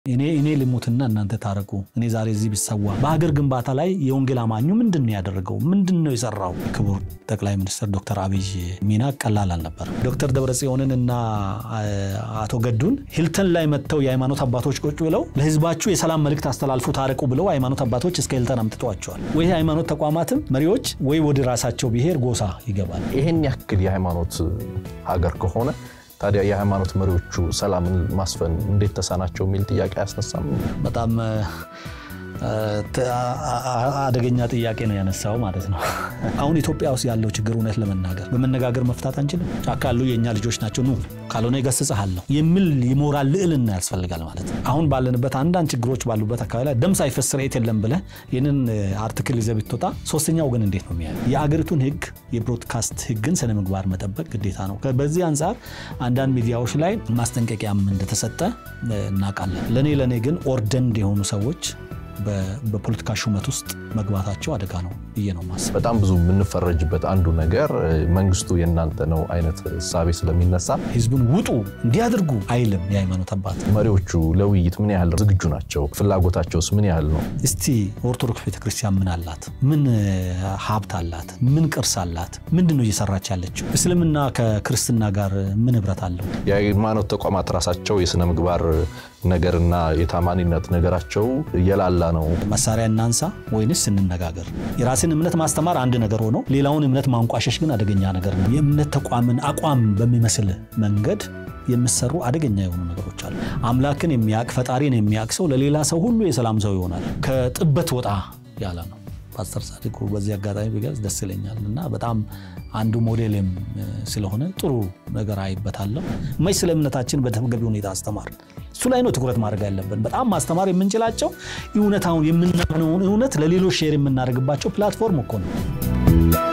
እኔ እኔ ልሙትና እናንተ ታረቁ፣ እኔ ዛሬ እዚህ ብሰዋ። በሀገር ግንባታ ላይ የወንጌል አማኙ ምንድን ነው ያደረገው? ምንድን ነው የሰራው? ክቡር ጠቅላይ ሚኒስትር ዶክተር አብይ ሚና ቀላል አልነበረም። ዶክተር ደብረጽዮንን እና አቶ ገዱን ሂልተን ላይ መጥተው የሃይማኖት አባቶች ቁጭ ብለው ለህዝባችሁ የሰላም መልእክት አስተላልፉ፣ ታረቁ ብለው ሃይማኖት አባቶች እስከ ሂልተን አምጥተዋቸዋል። ወይ ሃይማኖት ተቋማትም መሪዎች ወይ ወደ ራሳቸው ብሔር ጎሳ ይገባል። ይህን ያክል የሃይማኖት ሀገር ከሆነ ታዲያ የሃይማኖት መሪዎቹ ሰላምን ማስፈን እንዴት ተሳናቸው የሚል ጥያቄ አያስነሳም? በጣም አደገኛ ጥያቄ ነው ያነሳው ማለት ነው። አሁን ኢትዮጵያ ውስጥ ያለው ችግር እውነት ለመናገር በመነጋገር መፍታት አንችልም። ጫካ ያሉ የእኛ ልጆች ናቸው ኑ ካልሆነ ይገስጽሃለሁ የሚል የሞራል ልዕልና ያስፈልጋል ማለት ነው። አሁን ባለንበት አንዳንድ ችግሮች ባሉበት አካባቢ ላይ ደም ሳይፈስ ስርየት የለም ብለህ ይህንን አርቲክል ይዘህ ብትወጣ ሶስተኛ ወገን እንዴት ነው የሚያ የአገሪቱን ህግ የብሮድካስት ህግን ስነ ምግባር መጠበቅ ግዴታ ነው። በዚህ አንጻር አንዳንድ ሚዲያዎች ላይ ማስጠንቀቂያም እንደተሰጠ እናውቃለን። ለእኔ ለእኔ ግን ኦርደንድ የሆኑ ሰዎች በፖለቲካ ሹመት ውስጥ መግባታቸው አደጋ ነው ብዬ ነው ማስብ። በጣም ብዙ የምንፈረጅበት አንዱ ነገር መንግስቱ የእናንተ ነው አይነት እሳቤ ስለሚነሳ ህዝቡን ውጡ እንዲያደርጉ አይልም የሃይማኖት አባት። መሪዎቹ ለውይይት ምን ያህል ዝግጁ ናቸው? ፍላጎታቸውስ ምን ያህል ነው? እስቲ ኦርቶዶክስ ቤተክርስቲያን ምን አላት? ምን ሀብት አላት? ምን ቅርስ አላት? ምንድን ነው እየሰራች ያለችው? እስልምና ከክርስትና ጋር ምን ህብረት አለው? የሃይማኖት ተቋማት ራሳቸው የስነ ምግባር ነገርና የታማኒነት ነገራቸው እየላላ ነው። መሳሪያ እናንሳ ወይንስ እንነጋገር? የራስን እምነት ማስተማር አንድ ነገር ሆኖ ሌላውን እምነት ማንቋሸሽ ግን አደገኛ ነገር ነው። የእምነት ተቋምን አቋም በሚመስል መንገድ የሚሰሩ አደገኛ የሆኑ ነገሮች አሉ። አምላክን የሚያውቅ ፈጣሪን የሚያውቅ ሰው ለሌላ ሰው ሁሉ የሰላም ሰው ይሆናል። ከጥበት ወጣ ያለ ነው። ፓስተር ጻድቁ በዚህ አጋጣሚ ቢገልጽ ደስ ይለኛል እና በጣም አንዱ ሞዴልም ስለሆነ ጥሩ ነገር አይበታለሁ። መች ስለ እምነታችን በተገቢ ሁኔታ አስተማር እሱ ላይ ነው ትኩረት ማድረግ ያለብን። በጣም ማስተማር የምንችላቸው እውነታውን የምናምነውን እውነት ለሌሎች ሼር የምናደርግባቸው ፕላትፎርም እኮ ነው።